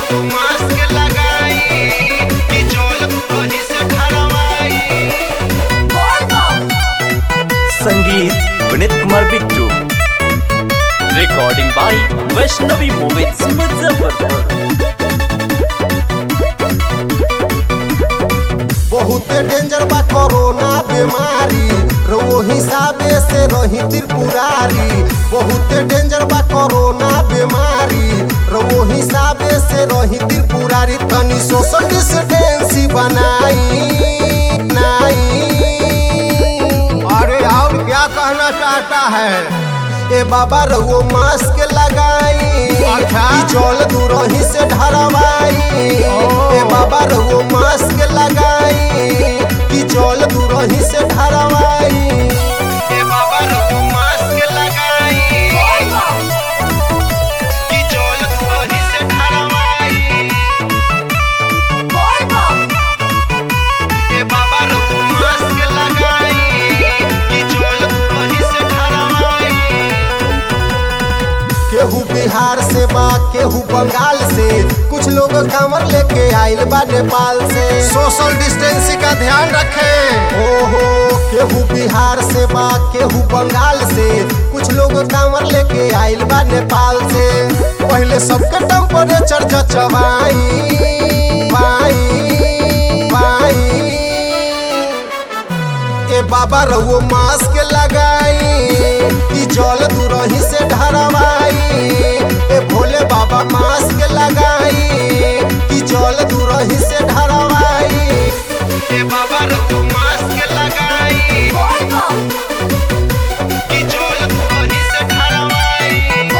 Mask लगाई कि चोल कहीं से ढलवाई संगीत Vineet Kumar Bittu recording by Vaishnavi movies Muzaffarpur बहुते डेंजर बा कोरोना बीमारी रो हिसाबे से रही त्रिपुरारी बहुते डेंजर बा कोरोना बीमारी रो हिसाबे से रही त्रिपुरारी तनी सोशल डिस्टेंसी बनाई नाई अरे और क्या कहना चाहता है ए बाबा रहुओ मास्क लगाई अच्छा। ई जल दूरही से ढरवाई ए बाबा रहुओ मास्क लगाई कि जल दूरही से ढरवाई ए बाबा रघु मास्क लगाई कि चोल कहीं से ढलवाई ए बाबा रघु मास्क लगाई कि चोल कहीं से ढलवाई केहू बिहार से बा केहू बंगाल से कुछ लोग कमर लेके आइल बा नेपाल से सोशल डिस्टेंसिंग का ध्यान रखें ओहो केहू बिहार से बा केहू बंगाल से कुछ लोग कमर लेके आइल बा नेपाल से पहले सबके टेम्परेचर जचवाई बाई बाई ए बाबा रहुओ मास्क लगाई ई जल दूरही से ढरवाई ए भोले बाबा मास्क लगाई ई जल दूरही से ढरवाई ए बाबा रघु मास्क लगाई कि चोल कहीं से ढलवाई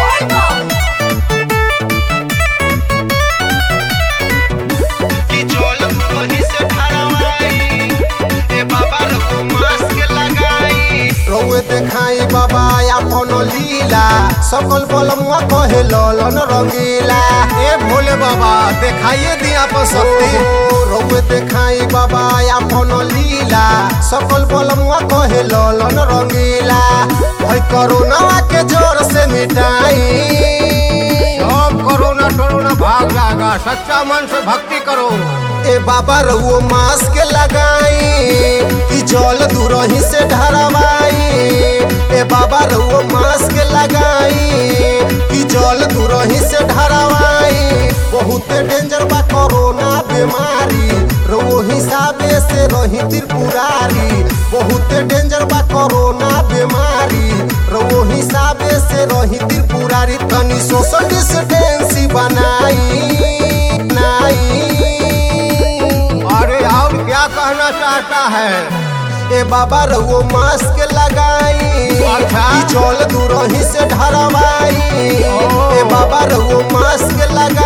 कि चोल कहीं से ढलवाई ए बाबा रघु मास्क लगाई रउए देखाई बाबा अपन लीला सकल बलमुआ कहे ललन रंगीला ए भोले बाबा देखाइए दिया पर शक्ति रउए देखाई बाबा अपन लीला सकल बलमुआ कहे ललन रंगीला भाई कोरोना के जोर से मिटाई सब कोरोना टोरोना भाग जाएगा सच्चा मन से भक्ति करो ए बाबा रउओ मास्क लगाई कि जल दूरही से ढरवाई ए बाबा रउओ मास्क लगाई कि जल दूरही से ढरवाई बहुते डेंजर बा कोरोना बीमारी रउओ हिसाबे से रही त्रिपुरारी बहुते डेंजर बा कोरोना बीमारी रउओ हिसाबे से रही त्रिपुरारी तनी सोशल डिस्टेंसी बनाई नाई अरे और क्या कहना चाहता है ए बाबा रहुओ मास्क लगाई अच्छा। ई जल दूरही से ढरवाई ए बाबा रहुओ मास्क लगाई